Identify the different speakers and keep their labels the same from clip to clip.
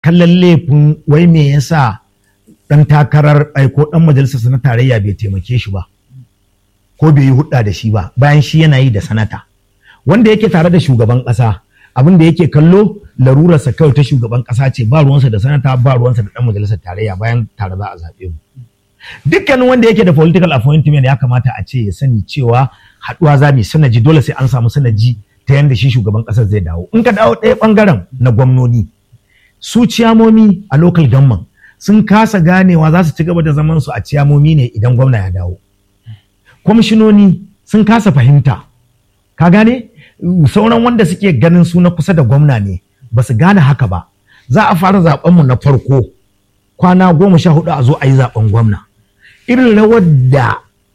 Speaker 1: kallon laifin wai me yasa dan takarar ai ko dan majalisar na tarayya bai taimake shi ba ko bai yi hudda da shi ba bayan shi yana yi da sanata wanda yake tare da shugaban kasa abin da yake kallo larurarsa kawai ta shugaban kasa ce ba ruwansa da sanata ba ruwansa da dan majalisar tarayya bayan tare za a zaɓe mu dukkanin wanda yake da political appointment ya kamata a ce ya sani cewa haɗuwa za mu sanaji dole sai an samu sanaji ta yanda shi shugaban ƙasar zai dawo in ka dawo ɗaya ɓangaren na gwamnoni su ciyamomi a local government sun kasa ganewa za su ci gaba da zaman su a ciyamomi ne idan gwamna ya dawo kwamishinoni sun kasa fahimta ka gane sauran wanda suke ganin su na kusa da gwamna ne ba su gane haka ba za a fara zaben mu na farko kwana goma sha hudu a zo a yi zaben gwamna irin rawar da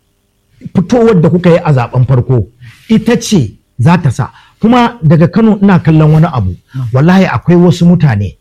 Speaker 1: fitowar da kuka yi a zaben farko ita ce za ta sa kuma daga kano ina kallon wani abu wallahi akwai wasu mutane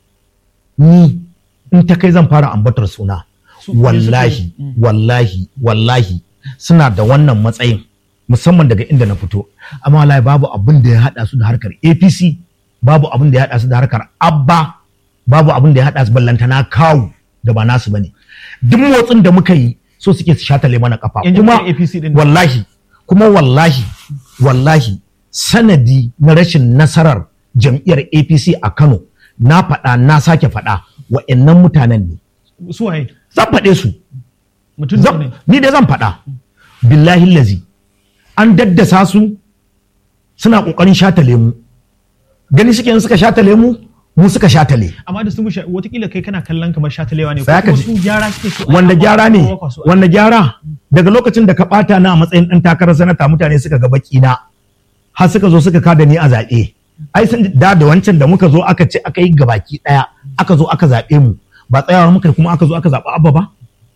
Speaker 1: ni in ta kai zan fara ambatar suna wallahi wallahi wallahi suna da wannan matsayin musamman daga inda na fito amma wallahi babu abin da ya hada su da harkar apc babu abin da ya hada su da harkar abba babu abin da ya hada su ballantana kawu da ba nasu bane duk motsin da muka yi so suke su shatale mana kafa kuma wallahi kuma wallahi wallahi sanadi na rashin nasarar jam'iyyar apc a kano na faɗa na sake faɗa wa'annan mutanen ne
Speaker 2: su waye
Speaker 1: zan faɗe su
Speaker 2: mutum
Speaker 1: Zan-
Speaker 2: ne
Speaker 1: ni dai zan faɗa billahi lazi an daddasa su suna ƙoƙarin shatale mu gani suke in suka shatale mu mu suka shatale
Speaker 2: amma da su musha watakila kai kana kallon kamar shatalewa ne ko
Speaker 1: Tsaya ka
Speaker 2: kuma
Speaker 1: ji.
Speaker 2: su gyara suke so
Speaker 1: wanda gyara ne
Speaker 2: Ko ba su-
Speaker 1: wanda gyara daga lokacin da ka ɓata na a matsayin ɗan takarar sanata mutane suka ga baki na har suka zo suka kada ni a zaɓe ai sun da da wancan da muka zo aka ce aka yi gabaki ɗaya aka zo aka zaɓe mu ba tsayawa muka yi kuma aka zo aka zaɓi abba ba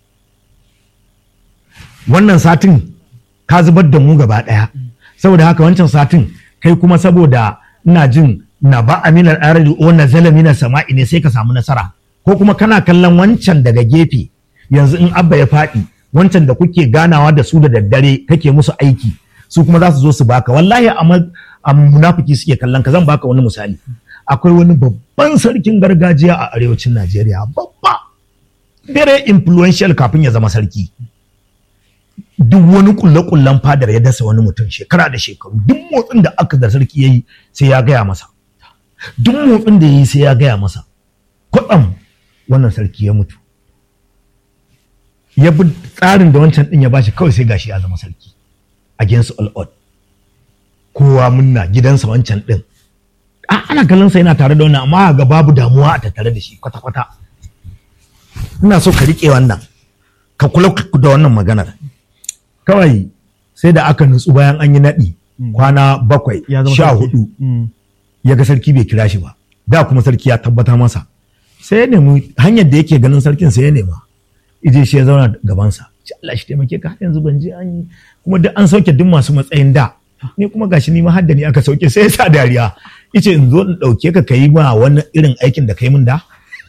Speaker 1: wannan satin ka zubar da mu gaba ɗaya saboda haka wancan satin kai kuma saboda ina jin na ba aminar arari o na zala minar sama'i ne sai ka samu nasara ko kuma kana kallon wancan daga gefe yanzu in abba ya faɗi wancan da kuke ganawa da su da daddare kake musu aiki su kuma za su zo su baka wallahi a ma- a munafiki suke kallon ka zan baka wani misali akwai wani babban sarkin gargajiya a arewacin najeriya babba very influential kafin ya zama sarki duk wani kulle-kullen fadar ya dasa wani mutum shekara da shekaru duk motsin da aka da sarki ya yi sai ya gaya masa duk motsin da ya yi sai ya gaya masa kwatsam wannan sarki ya mutu ya bi tsarin da wancan din ya bashi kawai sai gashi ya zama sarki against all odd kowa munna gidansa wancan din a ana kallon sa yana tare da wannan amma ga babu damuwa a tattare da shi kwata-kwata ina so ka riƙe wannan ka kula da wannan maganar kawai sai da aka nutsu bayan an yi naɗi kwana bakwai
Speaker 2: ya zama
Speaker 1: sha
Speaker 2: sarki.
Speaker 1: hudu
Speaker 2: Mm.
Speaker 1: ya ga sarki bai kira shi ba da kuma sarki ya tabbata masa sai ya nemi hanyar da yake ganin sarkin sai ya nema ije shi ya zauna gabansa ce Allah shi taimake ka har yanzu ban je an yi kuma duk an sauke duk masu matsayin da ni kuma gashi ni ma har da ni aka sauke sai ya sa dariya yace in zo in dauke ka kai ma wani irin aikin da kai min da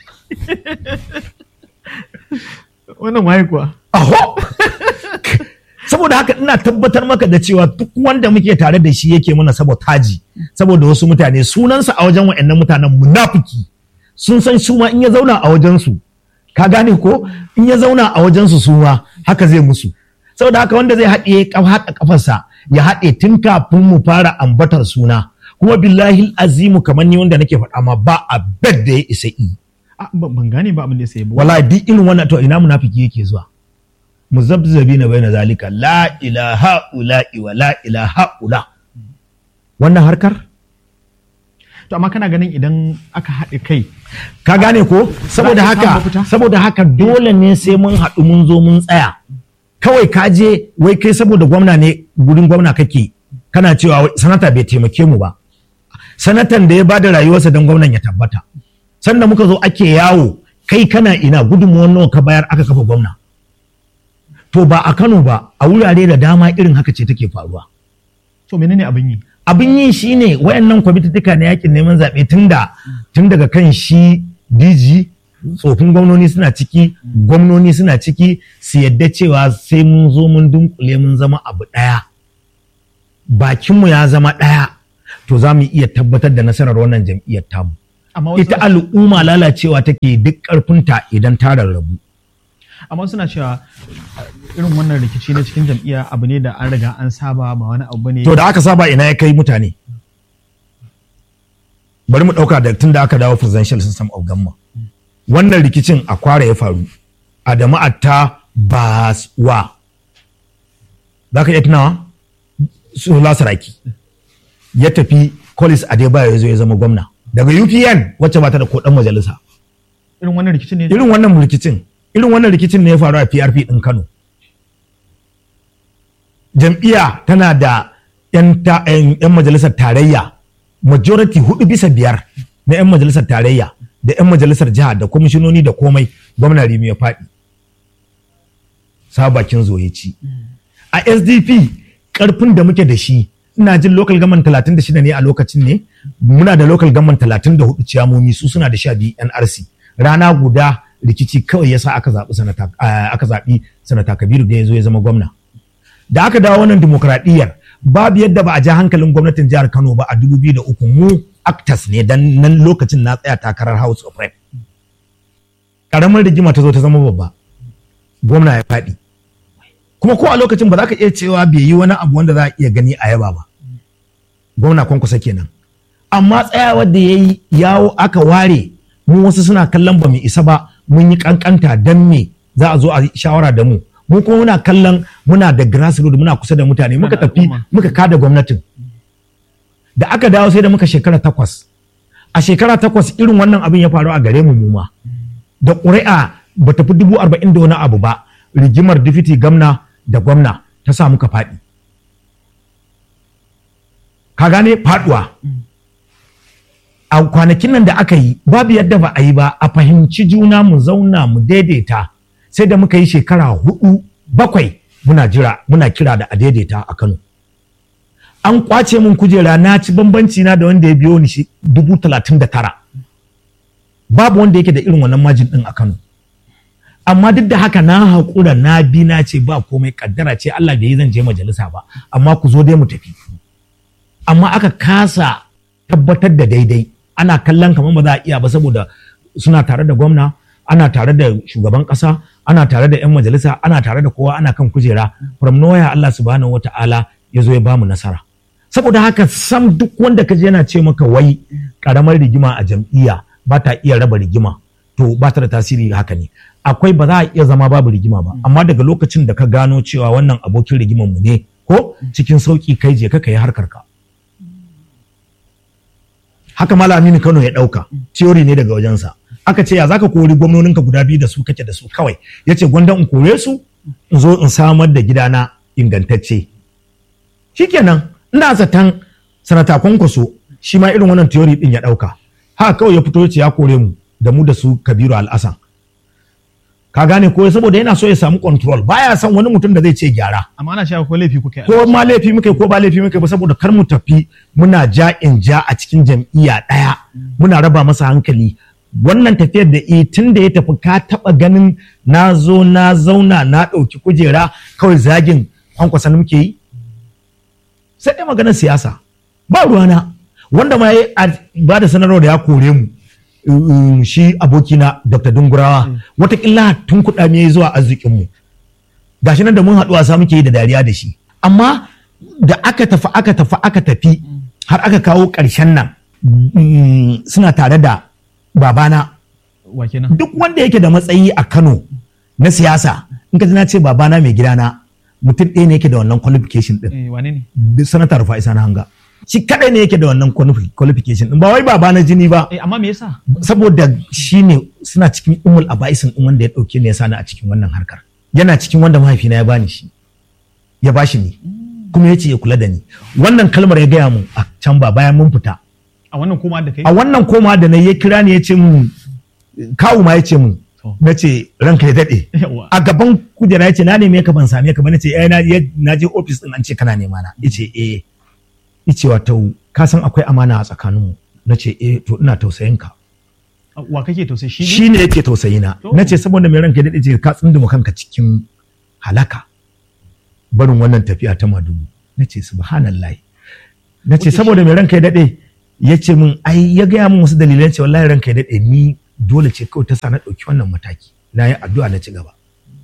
Speaker 2: wannan waye kuwa
Speaker 1: Aho! saboda haka ina tabbatar maka da cewa duk wanda muke tare da shi yake mana sabotaji saboda wasu mutane sunansa a wajen wa'annan mutanen munafiki sun san su ma in ya zauna a wajensu ka gane ko in ya zauna a wajensu su ma haka zai musu saboda haka wanda zai haɗe kaf- haɗa kafarsa ya haɗe tun kafin mu fara ambatar suna kuma billahi azimu kamar ni wanda nake faɗa ma ba a bed da ya isa yi
Speaker 2: Ah, ban ban gane ba abin da ya sai ba
Speaker 1: wallahi duk irin wannan to ina munafiki yake zuwa muzabzabi na bai na zalika la ilaha ula'i wa la ilaha ula wannan harkar
Speaker 2: to amma kana ganin idan aka haɗe kai
Speaker 1: ka gane ko saboda
Speaker 2: Za a iya samun
Speaker 1: haka
Speaker 2: mafita?
Speaker 1: saboda haka dole ne sai mun haɗu mun zo mun tsaya kawai ka je wai kai saboda gwamna ne gurin gwamna kake kana cewa wai sanata bai taimake mu ba sanatan da ya bada rayuwarsa don gwamnan ya tabbata sanda muka zo ake yawo kai kana ina gudunmuwan nawa ka bayar aka kafa gwamna to ba a Kano ba a wurare da dama irin haka ce take faruwa
Speaker 2: to menene abin yi
Speaker 1: abin yi shine wayannan kwamitattuka na yakin neman zaɓe tun da tun daga kan shi DG tsofin gwamnoni suna ciki gwamnoni suna ciki su yadda cewa sai mun zo mun dunkule mun zama abu ɗaya bakinmu ya zama ɗaya to za mu iya tabbatar da nasarar wannan jam'iyyar tamu
Speaker 2: Amma wasu
Speaker 1: ita
Speaker 2: suna-
Speaker 1: al'umma lalacewa take duk ƙarfinta idan ta rarrabu
Speaker 2: amma suna cewa uh, irin wannan rikici na cikin jam'iyya abu ne da an riga an saba ba wani abu ne
Speaker 1: to da aka saba ina ya kai mutane bari mu ɗauka da tun da aka dawo presidential system of government wannan rikicin a kwara ya faru a da ma'atta baswa za ka iya tunawa su lasaraki ya tafi collins adebayo ya zo ya zama gwamna daga upn wacce ba ta da ko ɗan majalisa
Speaker 2: irin wannan rikicin ne
Speaker 1: irin wannan rikicin irin wannan rikicin ne ya faru a PRP din Kano jam'iyya tana da 'yan ta- 'yan 'yan majalisar tarayya majority hudu bisa biyar na 'yan majalisar tarayya da 'yan majalisar jiha da kwamishinoni da komai gwamna Rimi ya faɗi sabakin zoyeci a SDP karfin da muke da shi ina jin local government 36 ne a lokacin ne muna da local government 34 ciyamomi su suna da 12 NRC rana guda rikici kawai yasa aka zaɓi sanata ah, aka zaɓi sanata Kabiru da ya zo ya zama gwamna da aka dawo wannan demokradiyyar babu yadda ba a ja hankalin gwamnatin jihar Kano ba a 2003 mu actors ne dan nan lokacin na tsaya takarar House of Rep karamar rigima ta zo ta zama babba gwamna ya faɗi kuma ko a lokacin ba za ka iya cewa bai yi wani abu wanda za a iya gani a yaba ba gwamna kwankwasa kenan amma tsayawar da ya yi yawo aka ware mu wasu suna kallon ba mu isa ba mun yi kankanta dan me za a zo a yi shawara da mu mu kuma muna kallon muna da grassroots muna kusa da mutane muka
Speaker 2: da
Speaker 1: tafi
Speaker 2: al'umma.
Speaker 1: muka kada gwamnatin da aka dawo sai da muka shekara takwas a shekara takwas irin wannan abin ya faru a gare mu mu ma da ƙuri'a ba ta fi dubu arba'in da wani abu ba rigimar difiti gamna da gwamna ta sa muka faɗi ka gane faɗuwa a kwanakin nan da aka yi babu yadda ba a yi ba a fahimci juna mu zauna mu daidaita sai da muka yi shekara hudu bakwai muna jira muna kira da a daidaita a kano an kwace min kujera na ci bambanci na da wanda ya biyo ni shi dubu talatin da tara babu wanda yake da irin wannan majin din a Kano amma duk da haka na haƙura na bi na ce ba komai kaddara ce Allah bai yi zan je majalisa ba amma ku zo dai mu tafi amma aka kasa tabbatar da daidai ana kallon kamar ba za a iya ba saboda suna tare da gwamna ana tare da shugaban ƙasa ana tare da 'yan majalisa ana tare da kowa ana kan kujera from nowhere Allah subhanahu wata'ala ya zo ya bamu nasara saboda haka sam duk wanda ka je yana ce maka wai karamar rigima a jam'iyya ba ta iya raba rigima to ba ta da tasiri haka ne akwai ba za a iya zama babu rigima ba amma daga lokacin da ka gano cewa wannan abokin rigiman mu ne ko cikin sauki kai je ka yi harkar ka haka Aminu Kano ya dauka theory ne daga wajensa aka ce ya zaka kori gwamnoninka guda biyu da su kake da su kawai yace gwanda in kore su in zo in samar da gidana ingantacce shikenan ina zaton sanata kwankwaso shi ma irin wannan theory din ya dauka haka kawai ya fito ya ce ya kore mu da mu da su Kabiru Al'asan ka gane ko saboda yana so ya samu control baya son wani mutum da zai ce gyara
Speaker 2: amma ana cewa ko laifi kuka yi
Speaker 1: ko ma laifi muka yi ko ba laifi muka yi ba saboda kar mu tafi muna ja in ja a cikin jam'iyya ɗaya muna raba masa hankali wannan tafiyar da e tun da ya tafi ka taɓa ganin na zo na zauna na ɗauki kujera kawai zagin kwankwasa muke yi sai dai maganar siyasa ba ruwana wanda ma ya ba da sanarwa da ya kore mu um, shi abokina dr dungurawa watakila tun kuɗa me zuwa arzikinmu gashi nan da mun haɗu wasa muke yi da dariya da shi amma da aka tafi aka tafi aka tafi har aka kawo ƙarshen nan mm, suna tare da babana
Speaker 2: wa kenan
Speaker 1: duk wanda yake da matsayi a Kano na siyasa in ka ji na ce babana mai gidana mutum ɗaya ne yake da wannan qualification din
Speaker 2: eh wane ne
Speaker 1: duk sanata Rufai Sani Hanga shi kadai ne yake da wannan qualifi- qualification din ba wai babana jini ba
Speaker 2: eh amma me yasa
Speaker 1: saboda shi ne suna cikin umul aba'isin din wanda ya ɗauke ne ya sani a cikin wannan harkar yana cikin wanda mahaifina ya bani shi ya bashi ni kuma ya ce ya kula da ni wannan kalmar ya gaya mu a can ba bayan mun fita
Speaker 2: a wannan koma da kai
Speaker 1: a wannan koma da na ya kira ni ya ce mun kawu ma ya ce mun
Speaker 2: To.
Speaker 1: na ce ranka ya daɗe
Speaker 2: Yawa.
Speaker 1: a gaban kujera ya ce na neme ka ban same ka ba na ce eh na ya- na je ofis din an ce kana nema na ya ce eh ya ce wato ka san akwai amana a tsakaninmu na ce eh to ina tausayin ka
Speaker 2: wa kake to sai shi ne
Speaker 1: shi ne yake tausayi na
Speaker 2: To.
Speaker 1: na ce saboda mai ranka ya daɗe ce ka tsunduma kanka cikin halaka barin wannan tafiya ta madugu na ce subhanallah na ce
Speaker 2: Okay,
Speaker 1: saboda mai ranka ya daɗe ya ce min ai ya gaya min wasu dalilan ce wallahi ranka ya daɗe ni dole ce kawai ta sa na ɗauki wannan mataki na yi addu'a na ci gaba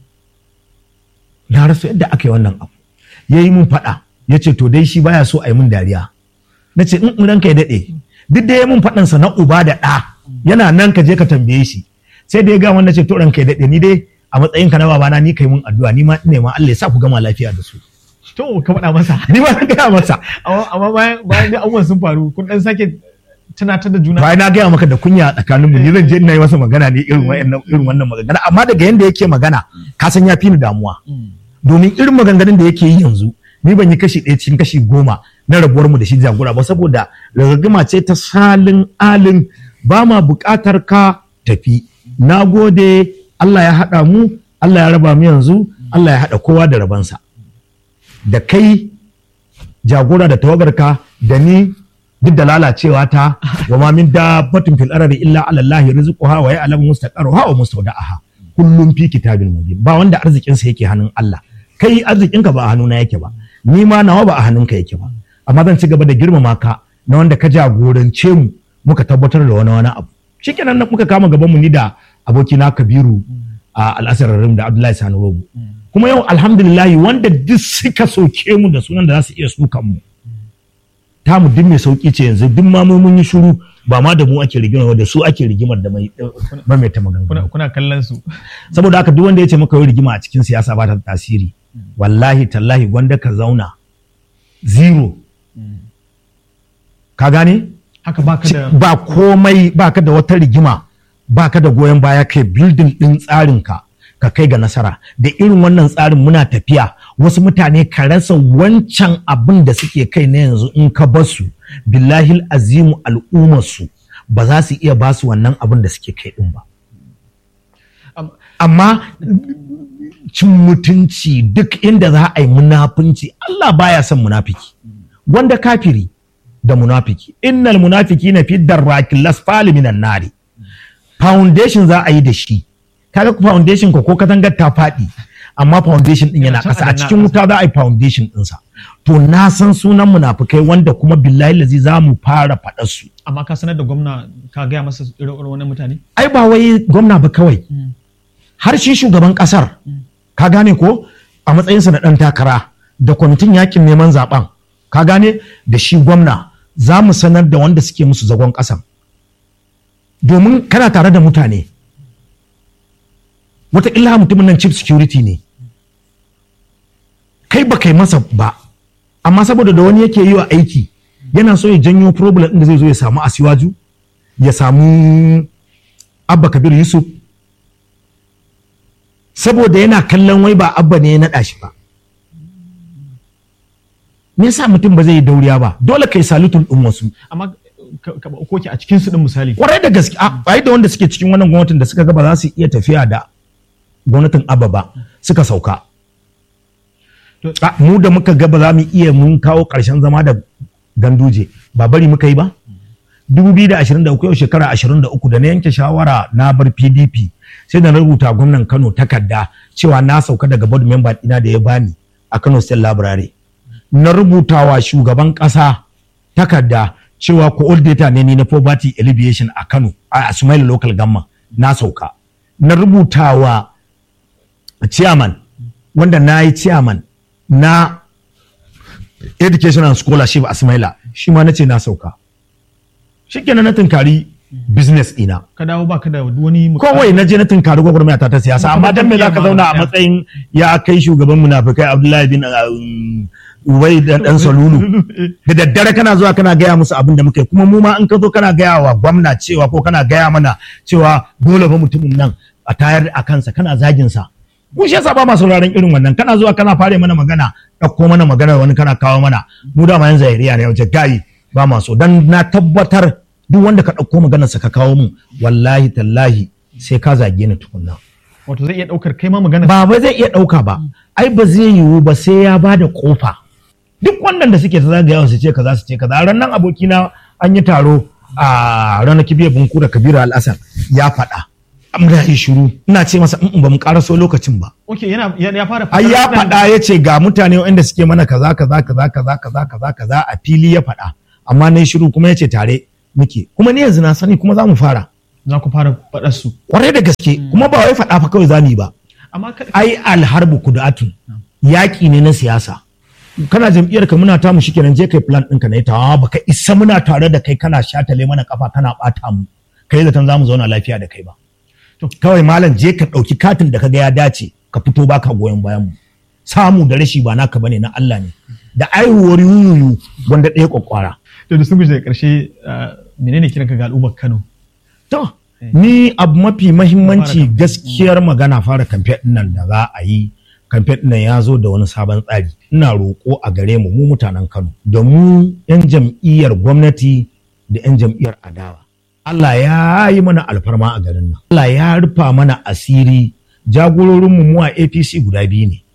Speaker 1: na rasa yadda aka yi wannan abu ya yi min faɗa ya ce to dai shi baya so a yi min dariya na ce in ranka ya daɗe duk da ya min faɗansa na uba da ɗa yana nan ka je ka tambaye shi sai da ya gama na ce to ranka ya daɗe ni dai a matsayin ka na babana ni kai mun addu'a ni ma ina ma Allah ya sa ku gama lafiya da su
Speaker 2: to ka faɗa masa
Speaker 1: ni ma na gaya masa
Speaker 2: amma amma bayan bayan da abubuwan sun faru kun dan sake tunatar da juna
Speaker 1: bayan na gaya maka da kunya tsakanin mu ni zan je ina yi masa magana ne irin wannan irin wannan magana amma daga yanda yake magana ka san ya fi ni damuwa domin irin maganganun da yake yi yanzu ni ban yi kashi ɗaya cikin kashi goma na rabuwar mu da shi jagora ba saboda rarragima ce ta salin alin ba ma buƙatar ka tafi na gode Allah ya haɗa mu Allah ya raba mu yanzu Allah ya haɗa kowa da rabansa da kai jagora da tawagarka da ni duk da lalacewa ta wa ma min dabbatin fil ardi illa ala Allah rizquha wa ya'lamu mustaqarraha wa mustawda'aha kullum fi kitabil mubin ba wanda arzikin sa yake hannun Allah kai arzikinka ba a hannuna yake ba ni ma nawa ba a hannunka yake ba amma zan ci gaba da girmama ka na wanda ka jagorance mu muka tabbatar da wani wani abu shikenan muka kama gaban mu ni da abokina Kabiru a al'asar Rim da Abdullahi Sani Robu kuma yau alhamdulillah wanda duk suka soke mu da sunan da za su iya sukan mu ta mu duk mai sauki ce yanzu duk ma mun yi shiru ba ma da mu ake rigimar da su ake rigimar da mai mai ta magana
Speaker 2: kuna kuna kallon su
Speaker 1: saboda haka duk wanda ya ce maka yi rigima a cikin siyasa ba ta da tasiri wallahi tallahi gwanda ka zauna zero ka gane
Speaker 2: haka baka da
Speaker 1: ba komai baka da wata rigima baka da goyon baya kai building din tsarinka ka kai ga nasara da irin wannan tsarin muna tafiya wasu mutane ka rasa wancan abin da suke kai na yanzu in ka basu billahi azimu al'ummarsu ba za su iya basu wannan abin da suke kai din ba
Speaker 2: Am-
Speaker 1: amma cin mutunci duk inda za a yi munafunci Allah baya son munafiki wanda kafiri da munafiki innal munafiki na fi darrakin lasfali minan nari foundation za a yi da shi kaga ku foundation ko ko katangar ta faɗi amma foundation din yana
Speaker 2: Can a
Speaker 1: ƙasa a
Speaker 2: danna
Speaker 1: cikin wuta za a yi foundation ɗinsa to na san sunan munafukai wanda kuma billahi lazi za mu fara faɗar su
Speaker 2: amma ka sanar da gwamna ka gaya masa irin irin wannan mutane
Speaker 1: ai ba wai gwamna ba kawai har shi shugaban kasar ka gane ko a matsayinsa na ɗan takara da kwamitin yakin neman zaben ka gane da shi gwamna za mu sanar da wanda suke musu zagon ƙasan domin kana tare da mutane wataƙila mutumin nan chief security ne kai ba kai masa ba amma saboda da wani yake yi wa aiki yana so ya janyo problem ɗin da zai zo ya samu asiwaju ya samu abba kabir yusuf saboda yana kallon wai ba abba ne ya naɗa shi ba me yasa mutum ba zai yi dauriya ba dole kai salutun ɗin wasu
Speaker 2: amma ka ka ba koki a cikin su din misali
Speaker 1: kwarai da gaske a ai da wanda suke cikin wannan gwamnatin da suka ga ba za su iya tafiya da gwamnatin abba ba suka sauka
Speaker 2: To-
Speaker 1: A, mu da muka ga ba za mu iya mun kawo ƙarshen zama da ganduje ba bari muka yi ba 2023 yau shekara 23 da na yanke shawara na bar pdp sai da na rubuta gwamnan kano takarda cewa na sauka daga board member ɗina da ya bani a kano state library na rubuta wa shugaban ƙasa takarda cewa coordinator ne ni na poverty alleviation a kano a sumaila local government na sauka na rubuta wa chairman wanda na yi chairman na education and scholarship a Smaila shi ma nace na sauka shikenan na tunkari business ina
Speaker 2: ka dawo baka da wani muka-
Speaker 1: kowai na je na tunkari gwagwarmaya ta ta siyasa amma dan me zaka zauna a matsayin ya kai shugaban munafikai Abdullahi bin um, Ubay dan dan Salulu da daddare kana zuwa kana gaya musu abin da muke kuma mu ma in ka zo kana gaya wa gwamna cewa ko kana gaya mana cewa dole fa mutumin nan a tayar a kansa kana zagin sa mu shi yasa ba ma sauraron irin wannan kana zuwa kana fare mana magana ɗauko mana magana wani kana kawo mana mu da ma yan zahiriya ne wace gayi ba ma so dan na tabbatar duk wanda ka ɗauko maganar sa ka kawo mu wallahi tallahi sai ka zage ni tukunna
Speaker 2: wato zai iya daukar kai ma magana
Speaker 1: ba ba zai iya ɗauka ba ai ba zai yiwu ba sai ya ba da ƙofa duk wannan da suke ta zagayawa su ce kaza su ce kaza ran nan abokina an yi taro a ranar kibiyar bunku da kabiru al'asar ya faɗa amma yi shiru ina ce masa in ba mu ƙaraso lokacin ba
Speaker 2: okay yana ya ya fara
Speaker 1: ai ya faɗa ya ce ga mutane wanda suke mana kaza kaza kaza kaza kaza kaza kaza a fili ya faɗa amma na yi shiru kuma ya ce tare muke kuma ni yanzu na sani kuma za mu fara
Speaker 2: za ku fara faɗar su
Speaker 1: kwarai da gaske kuma ba wai faɗa fa kawai za mu yi ba
Speaker 2: amma ka-
Speaker 1: ai alharbu kudatun yaƙi ne na siyasa kana jam'iyyar ka muna tamu shikenan je kai plan ɗinka na ita baka isa muna tare da kai kana shatale mana kafa kana ɓata mu kai zaton za mu zauna lafiya da kai ba
Speaker 2: To.
Speaker 1: kawai malam je ka ɗauki katin da kaga ya dace ka fito baka goyon bayan mu samu da rashi ba naka bane na Allah ne da aihuwar yuyuyu wanda ɗaya kwakwara
Speaker 2: to da sun guje da ƙarshe ah, menene kiranka ga al'ummar Kano
Speaker 1: To, ni abu mafi mahimmanci
Speaker 2: Fara kamfe.
Speaker 1: gaskiyar magana fara kamfe ɗin nan da za a yi kamfe ɗin nan ya zo da wani sabon tsari. Ina roƙo a gare mu mu mutanen Kano da mu 'yan jam'iyyar gwamnati da 'yan jam'iyyar adawa. Allah ya yi mana alfarma a garin nan. Allah ya rufa mana asiri jagororinmu mu a APC guda biyu ne.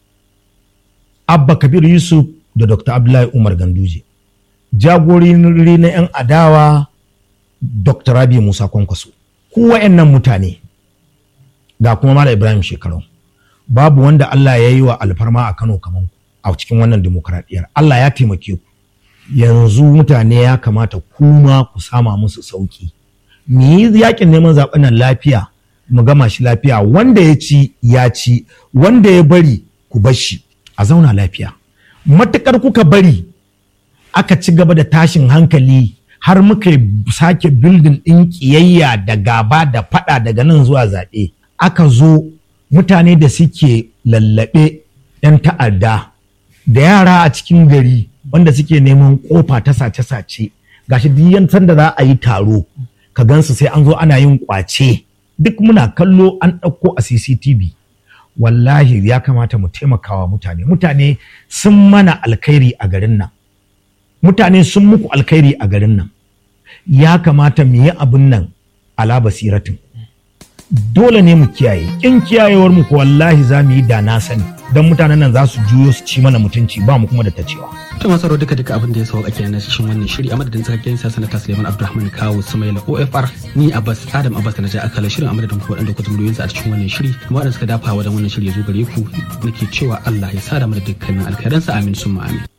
Speaker 1: Abba Kabir Yusuf da Dr. Abdullahi Umar Ganduje. Jagorori na 'yan adawa Dr. Rabi Musa Kwankwaso. Ku wa'annan mutane ga kuma Mala Ibrahim Shekarau. Babu wanda Allah ya yi wa alfarma a Kano kamar ku a cikin wannan demokradiyyar. Allah ya taimake ku. Yanzu mutane ya kamata kuma ku sama musu sauki. Mu yi yakin neman zaɓen nan lafiya mu gama shi lafiya wanda ya ci ya ci wanda ya bari ku bar shi a zauna lafiya. Matukar kuka bari aka ci gaba da tashin hankali har muka sake bildin ɗin ƙiyayya da gaba da faɗa daga nan zuwa zaɓe aka zo mutane da suke lallaɓe 'yan ta'adda da yara a cikin gari wanda suke neman ƙofa ta sace-sace gashi duk yan sanda za a yi taro ka gansu sai an zo ana yin ƙwace duk muna kallo an ɗauko a cctv wallahi ya kamata mu taimakawa mutane mutane sun mana alkhairi a garin nan mutane sun muku alkhairi a garin nan ya kamata mu yi abin nan ala basiratin dole ne mu kiyaye kin kiyayewar mu ko wallahi za mu yi da na sani don mutanen nan za su juyo su ci mana mutunci ba mu kuma da ta cewa
Speaker 3: To masu sauraro duka duka abin da ya sauka kenan na cikin wannan shiri a madadin tsakakken sa sanata Suleiman Abdulrahman Kawu Sumaila OFR ni Abbas Adam Abbas na ja akala shirin a madadin ku waɗanda ku zumuriyoyinsa a cikin wannan shiri kuma waɗanda suka dafa wajen wannan shiri ya zo gare ku nake cewa Allah ya sada mu da dukkanin alkhairansa amin summa amin.